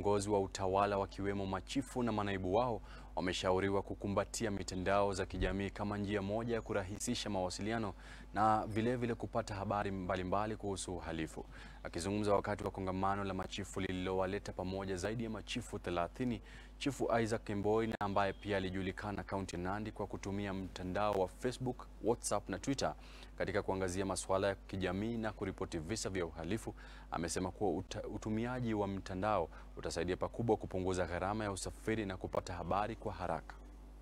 viongozi wa utawala wakiwemo machifu na manaibu wao wameshauriwa kukumbatia mitandao za kijamii kama njia moja ya kurahisisha mawasiliano na vilevile vile kupata habari mbalimbali mbali kuhusu uhalifu. Akizungumza wakati wa kongamano la machifu lililowaleta pamoja zaidi ya machifu 30, Chifu Isaac Kemboi na ambaye pia alijulikana kaunti ya Nandi kwa kutumia mtandao wa Facebook, WhatsApp na Twitter katika kuangazia masuala ya kijamii na kuripoti visa vya uhalifu, amesema kuwa uta, utumiaji wa mtandao utasaidia pakubwa kupunguza gharama ya usafiri na kupata habari kwa haraka.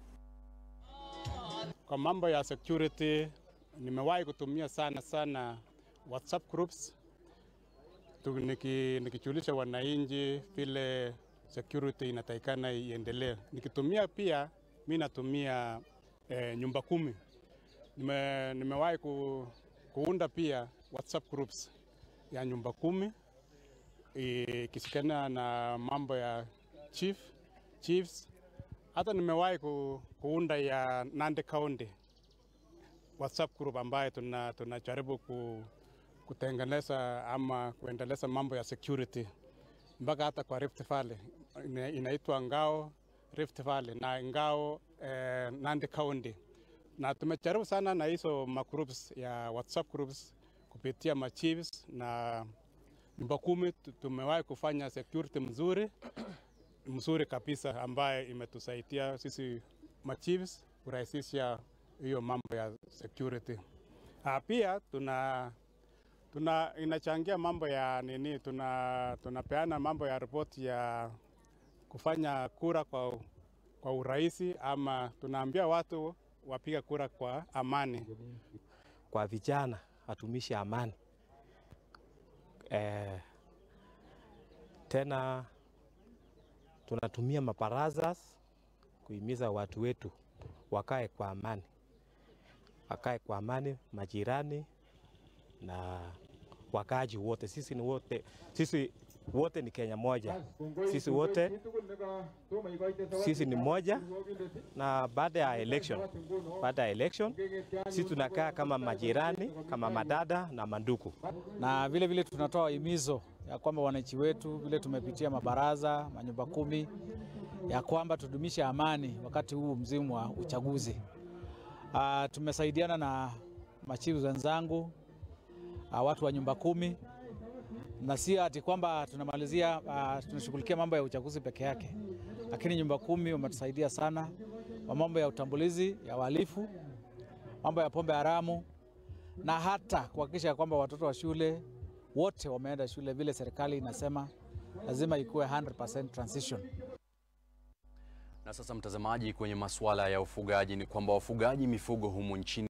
Kwa mambo ya security nimewahi kutumia sana sana WhatsApp groups tu, niki, nikijulisha wananchi vile security inatakikana iendelee. Nikitumia pia mi natumia eh, nyumba kumi. Nime, nimewahi ku, kuunda pia WhatsApp groups ya nyumba kumi ikisikana na mambo ya chief chiefs. Hata nimewahi ku, kuunda ya Nandi County WhatsApp group ambayo tunajaribu tuna ku, kutengeneza ama kuendeleza mambo ya security mpaka hata kwa Rift Valley inaitwa Ngao Rift Valley na Ngao eh, Nandi County, na tumejaribu sana na hizo magroups ya WhatsApp groups kupitia machiefs na nyumba kumi. Tumewahi kufanya security mzuri mzuri kabisa, ambaye imetusaidia sisi machiefs kurahisisha hiyo mambo ya security. Ah, pia tuna tuna inachangia mambo ya nini, tuna tunapeana mambo ya ripoti ya kufanya kura kwa, kwa urahisi ama tunaambia watu wapiga kura kwa amani. Kwa vijana hatumishi amani eh, tena tunatumia mabarazas kuhimiza watu wetu wakae kwa amani, wakae kwa amani, majirani na wakaaji wote. Sisi ni wote, sisi wote ni Kenya moja, sisi wote sisi ni moja. Na baada ya election, baada ya election sisi tunakaa kama majirani, kama madada na manduku, na vile vile tunatoa himizo ya kwamba wananchi wetu vile tumepitia mabaraza manyumba kumi ya kwamba tudumishe amani wakati huu mzimu wa uchaguzi. Uh, tumesaidiana na machifu wenzangu uh, watu wa nyumba kumi na si ati kwamba tunamalizia uh, tunashughulikia mambo ya uchaguzi peke yake, lakini nyumba kumi wametusaidia sana kwa mambo ya utambulizi ya wahalifu, mambo ya pombe haramu na hata kuhakikisha kwamba watoto wa shule wote wameenda shule vile serikali inasema lazima ikuwe 100% transition. Na sasa mtazamaji, kwenye masuala ya ufugaji ni kwamba wafugaji mifugo humu nchini